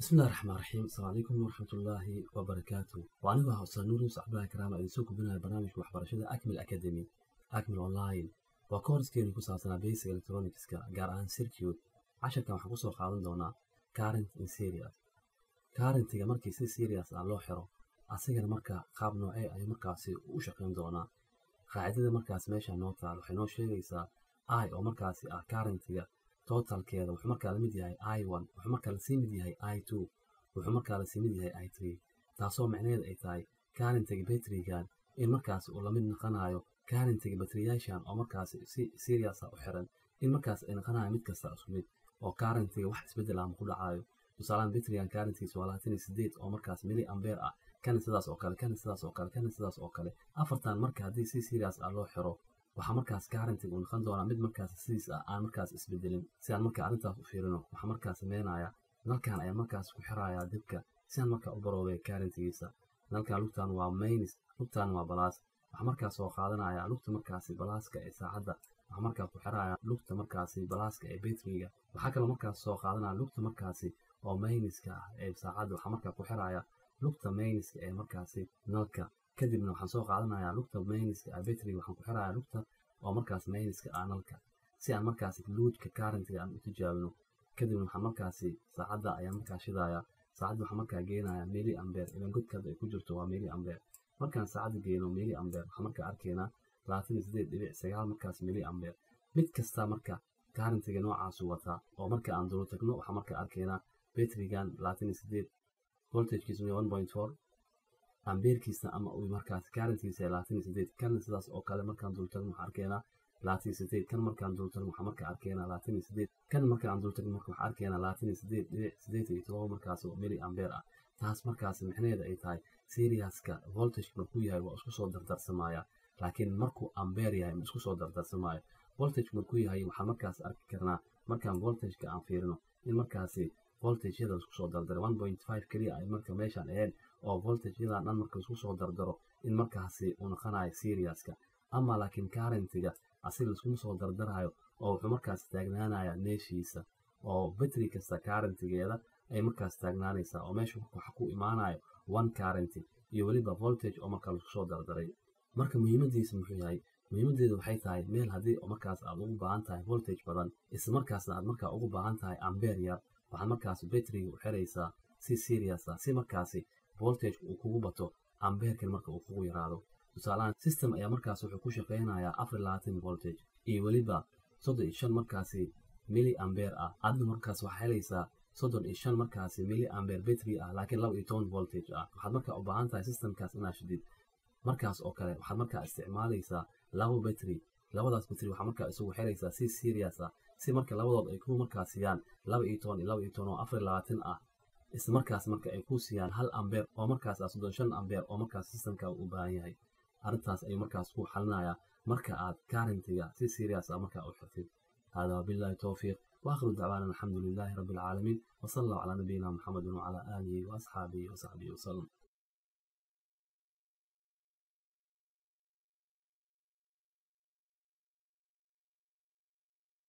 bismillahi raxmaan raxiim asalaamu calaykum waraxmatullaahi wabarakaatu waa anigu ah ustaad nuur yuusuf cabdullahi karaama idin soo gudbinaya barnaamijka waxbarashada acmil academy acmil online waa koorskeeni ku saabsanaa basic electronicska gaar ahaan circuit casharkan waxaan kusoo qaadan doonaa current in serious currentiga markii si serious ah loo xiro asigana marka qaab noocee ayuu markaasi u shaqayn doonaa qaacidada markaas meesha noo taal waxay noo sheegaysaa i oo markaasi ah currentiga totalkeeda wuxuu markaa la mid yahay i one wuxuu markaa lasii mid yahay i two wuxuu markaa lasii mid yahay i three taasoo macnaheed ay tahay currentiga batrigan in markaas uu lamid noqonayo currentiga batriyaashan oo markaasi si seriousa u xiran in markaas ay noqonayo mid kasta isku mid oo currentiga wax isbedel ama ku dhacayo tusaalahan batrigan currentiisa waa labaatan iyo sideed oo markaas mili ambeer ah kana sidaas oo kale kana sidaas oo kale kana sidaas oo kale afartan marka haddii si serious ah loo xiro waxaa markaas currentiga uu noqon doonaa mid markaas sidiis ah aan markaas isbedelin si aan marka arrintaas u fiirino waxaa markaas sameynaya nalkan ayaa markaas ku xirayaa dibka si aan markaa u baroobay currentigiisa nalkan lugtan waa mainis lugtan waa balaas waxaa markaas soo qaadanaya lugta markaasi balaaska ee saacadda waxaa markaa ku xiraya lugta markaasi balaaska ee batriga waxaa kaloo markaas soo qaadanaya lugta markaasi oo mainiska ah ee saacadda waxaa markaa ku xiraya lugta mainiska ee markaasi nalka kadibna waxaan soo qaadanayaa lugta mayniska ah batriga waxaan ku xirayaa lugta oo markaas mayniska ah nalka si aan markaasi luudka currentiga aan u tijaabino kadibna waxaan markaasi saacadda ayaan markaa shidayaa saacadda waxaan markaa geenayaa mili ambeer ilan godkaada ay ku jirto waa mili ambeer markaan saacadda geeno mili ambeer waxaan markaa arkaynaa labaatan iyo sideed dhibic sagaal markaas mili ambeer mid kasta marka currentiga noocaasu wataa oo marka aan dulu tagno waxaan markaa arkaynaa batrigan labaatan iyo sideed voltagekiisu one point four ambeerkiisna ama uu markaas currentiisa labaatan iyo sideed kana sidaas oo kale markaan dultagno waxaan arkaynaa labaatan iyo sideed kan markaan dultagno waxaan markaa arkaynaa labaatan iyo sideed kan markaan dultagno marka waxaan arkaynaa labaatan iyo sideed dhibic sideed iyo todoba markaas oo mili ambeer ah taas markaas micnaheeda ay tahay seriouska voltage markuu yahay waa isku soo dardarsamaya laakiin markuu ambeer yahay ma isku soo dardarsamaayo voltage markuu yahay waxaan markaas arki karnaa markaan voltageka aan fiirino in markaasi voltageyada isku soo dardaro one point five keliya ay marka meeshaan ahayn oo voltageyadan dhan marka isku soo dardaro in markaasi uu noqonayo seriouska ama laakiin currentiga asiga iskuma soo dardarayo oo wuxuu markaas taagnaanaya meeshiisa oo batri kasta currentigeeda ay markaas taagnaanaysaa oo meesha waxa ku imaanayo one currenti iyo weliba voltage oo markaa laisku soo dardaray marka muhiimadiisa muxuu yahay muhiimadeedu waxay tahay meel haddii markaas aad ugu baahan tahay voltage badan isla markaasna aad markaa ugu baahan tahay ambeer yar waxaad markaas batriga u xiraysaa si serious ah si markaasi voltage uu kugu bato ambeerkan marka uu kugu yaraado tusaalahaan system ayaa markaas wuxuu ku shaqaynayaa afar labaatan voltage iyo weliba soddon iyo shan markaasi mili ambeer ah adna markaas waxaa helaysaa soddon iyo shan markaasi mili ambeer battery ah laakiin laba iyo toban voltage ah waxaad markaa u baahan tahay systemkaas inaad shidid markaas oo kale waxaad markaa isticmaalaysaa laba battery labadaas battery waxaa markaa isugu xiraysaa si serious ah si marka labadood ay ku markaa siiyaan laba iyo toban iyo laba iyo toban oo afar labaatan ah isla markaas marka ay ku siiyaan hal ambeer oo markaas ah soddon shan ambeer oo markaas systemka u baahan yahay arrintaas ayuu markaas ku xalinayaa marka aad currentiga si serious ah markaa u xirtid hada wabillahi towfiiq واخر دعوانا الحمد لله رب العالمين وصلى الله على نبينا محمد وعلى اله واصحابه وصحبه وسلم